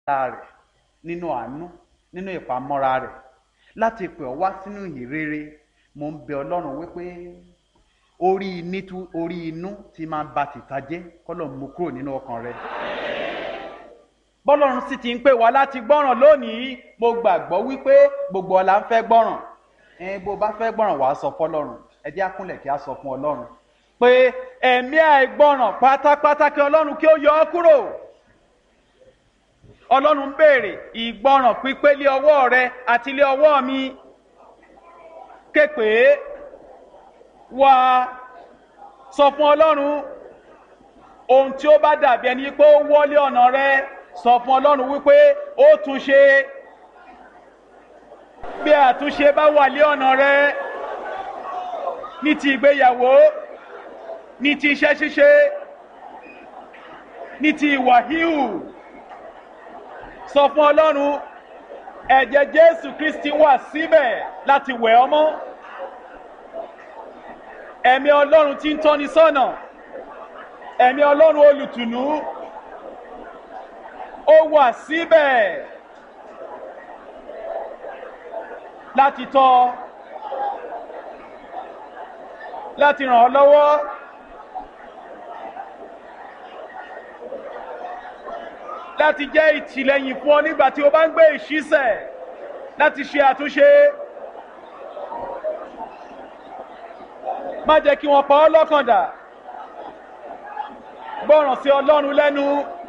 rẹ̀ nínú àánú nínú ìpamọ́ra rẹ̀ láti pè ọ́ wá sínú ìhìnrere mo ń bẹ ọlọ́run wípé orí nítú orí inú ti máa ba tìta jẹ́ kọ́lọ̀ mú kúrò nínú ọkàn rẹ̀ bọ́lọ́run sì ti ń pè wá láti gbọ́ràn lónìí mo gbàgbọ́ wípé gbogbo ọ̀la ń fẹ́ gbọ́ràn ẹ̀ẹ́n bó bá fẹ́ gbọ́ràn wàá sọ fọlọ́run ẹ jẹ́ àkúnlẹ̀ kí a sọ fún ọlọ́run pé ẹ̀mí àìgbọ́ràn pátápátá kí ọlọ́run kí ó yọ ọ́ kúrò ọlọ́run ń béèrè ìgbọ́ràn pípé lé ọwọ́ rẹ àti lé ọwọ́ mi képe wá sọ fún ọlọ́run ohun tí ó bá dàbí ẹni pé ó wọlé ọ̀nà rẹ sọ fún ọlọ́run wípé ó tún ṣe bí àtúnṣe bá wà lé ọ̀nà rẹ ní ti ìgbéyàwó ní ti iṣẹ́ ṣíṣe ní ti ìwà híhù sọ fún ọlọ́run ẹ̀jẹ̀ jésù kristi wà síbẹ̀ láti wẹ̀ ọ́ mọ́ ẹ̀mí ọlọ́run tí ń tọ́ni sọ́nà ẹ̀mí ọlọ́run olùtùnú ó wà síbẹ̀ láti tọ́ láti ràn ọ́ lọ́wọ́ láti jẹ́ ìtìlẹ́yìn fún ọ nígbà tí o bá ń gbé ìṣísẹ̀ láti ṣe àtúnṣe. má jẹ́ kí wọ́n pa ọ́ lọ́kàn dà gbọ́ràn sí ọlọ́run lẹ́nu